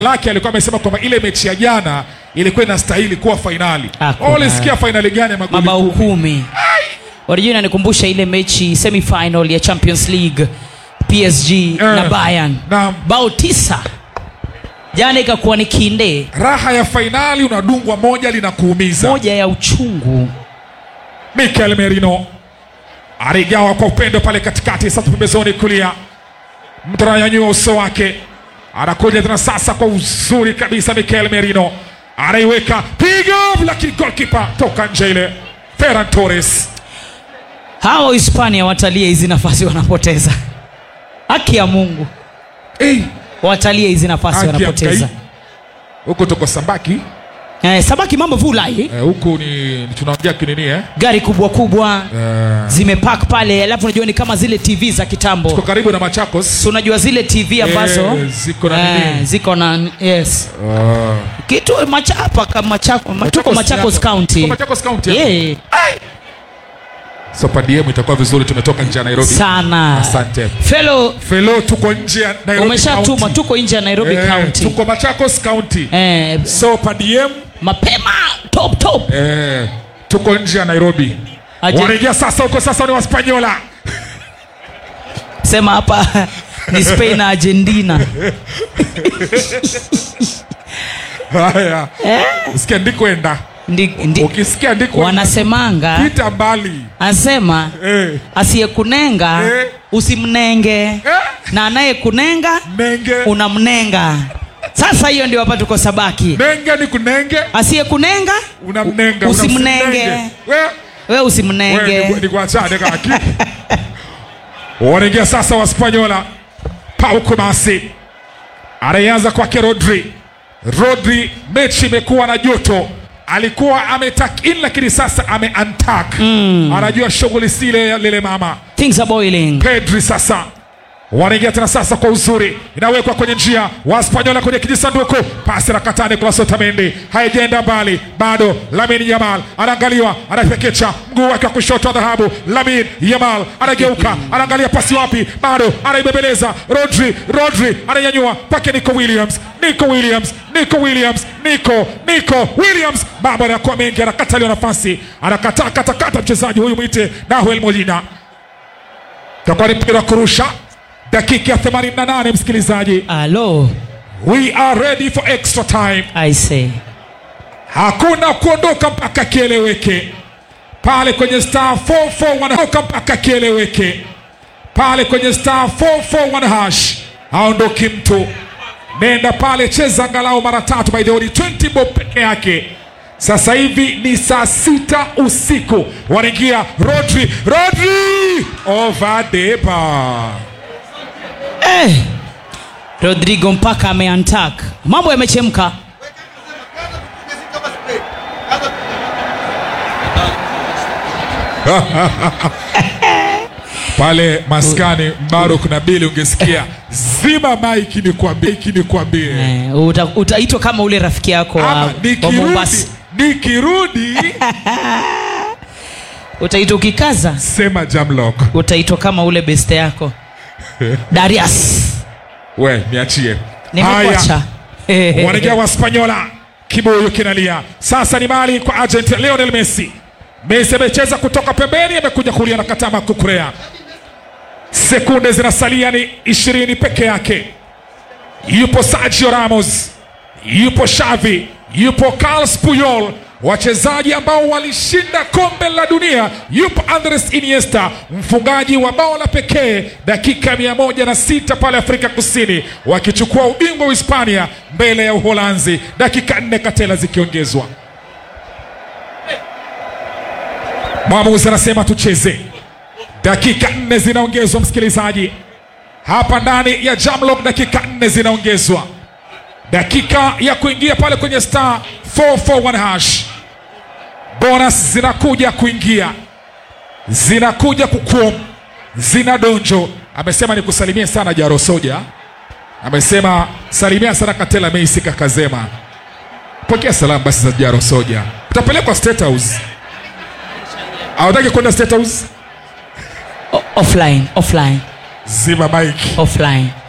lake alikuwa amesema kwamba ile mechi ya jana ilikuwa inastahili kuwa fainali. Hakuna. Wewe Ulisikia fainali gani ya magoli mabao kumi? kumi unajua inanikumbusha ile mechi semifinal ya champions league psg na bayern Naam. bao tisa jana ikakuwa ni kinde Raha ya fainali unadungwa moja linakuumiza. moja ya uchungu Mikel Merino aligawa kwa upendo pale katikati, sasa pembezoni kulia, mtu ananyanyua uso wake, anakuja tena sasa kwa uzuri kabisa. Mikel Merino anaiweka pigo, lakini golkipa toka nje ile. Ferran Torres hawa hispania watalie hizi nafasi wanapoteza haki ya mungu hey, watalie hizi nafasi haki ya wanapoteza mkai. huko tuko Sambaki eh, sabaki mambo vulai eh, huku ni tunaongea kinini eh? gari kubwa kubwa Eh, zimepak pale alafu unajua ni kama zile tv za tuko kitambo karibu na Machakos so unajua zile tv ambazo Eh, ziko na eh, nini? ziko na yes Ah. kitu machapa kama Machako- tuko Machakos machakos yako. county Tuko Machakos County hapo. yeah. so padiem itakuwa vizuri tumetoka nje ya Nairobi sana Asante. fellow Felo tuko nje ya Nairobi umeshatuma County. tuko nje ya nairobi Eh, county tuko Machakos County eh, so padiem mapema top top eh, tuko nje ya Nairobi Aje- wanaingia sasa huko sasa ni Waspanyola sema hapa ni spain na argentina haya usikia ndikwenda ndi, ndi, ukisikia ndikwenda wanasemanga pita mbali anasema eh, asiyekunenga Eh. usimnenge eh, na anayekunenga nenge unamnenga sasa hiyo ndio hapa tuko sabaki nenge ni kunenge asiyekunenga unamnenga Usimnenge. unasimnenge. We, we usimnenge nikuachane kaki wanaingia sasa waspanyola pau kumasi anayeanza kwake rodri rodri mechi imekuwa na joto alikuwa ametak in lakini sasa ame antak mm. anajua shughuli sile lile mama things are boiling pedri sasa wanaingia tena sasa kwa uzuri inawekwa kwenye njia waspanyola kwenye kijisanduku pasi la katani kwa sotamendi haijaenda mbali bado lamin yamal anaangaliwa anapekecha mguu wake wa kushoto wa dhahabu lamin yamal anageuka anaangalia pasi wapi bado anaibebeleza rodri rodri ananyanyua pake nico williams nico williams nico williams nico nico williams baba anakuwa mengi anakataliwa nafasi anakataa katakata mchezaji huyu mwite nahuel molina takuwa ni mpira wa kurusha dakika ya 88 msikilizaji alo we are ready for extra time i say hakuna kuondoka mpaka kieleweke pale kwenye star 441 ondoka mpaka kieleweke pale kwenye star 441 hash haondoki mtu nenda pale cheza angalau mara tatu by the way ni 20 bob peke yake sasa hivi ni saa sita usiku wanaingia rodri rodri over the bar eh. rodrigo mpaka ameantak mambo yamechemka pale maskani Mbaruk na Bili ungesikia zima maiki nikwambie, iki nikwambie eh, uta, utaitwa kama ule rafiki yako wa, ama wa nikirudi mombasa nikirudi utaitwa ukikaza sema Jamlock utaitwa kama ule beste yako darius we niachie nimekuacha wanaingia waspanyola kibuyu kinalia sasa ni mali kwa agent Lionel Messi Messi amecheza kutoka pembeni amekuja kulia na katama kukurea sekunde zinasalia ni ishirini peke yake yupo Sergio Ramos yupo Xavi yupo Carles Puyol wachezaji ambao walishinda kombe la dunia yupo Andres Iniesta mfungaji wa bao la pekee dakika mia moja na sita pale Afrika Kusini wakichukua ubingwa wa Hispania mbele ya Uholanzi dakika nne katela zikiongezwa mwamuzi anasema tucheze dakika nne zinaongezwa msikilizaji hapa ndani ya Jamlock dakika nne zinaongezwa dakika ya kuingia pale kwenye star 441 hash bonus zinakuja kuingia zinakuja kukuom zina donjo amesema ni kusalimia sana jaro soja amesema salimia sana katela meisi kakazema pokea salamu basi za jaro soja utapelekwa state house awataki kwenda state house O- offline offline zima mike offline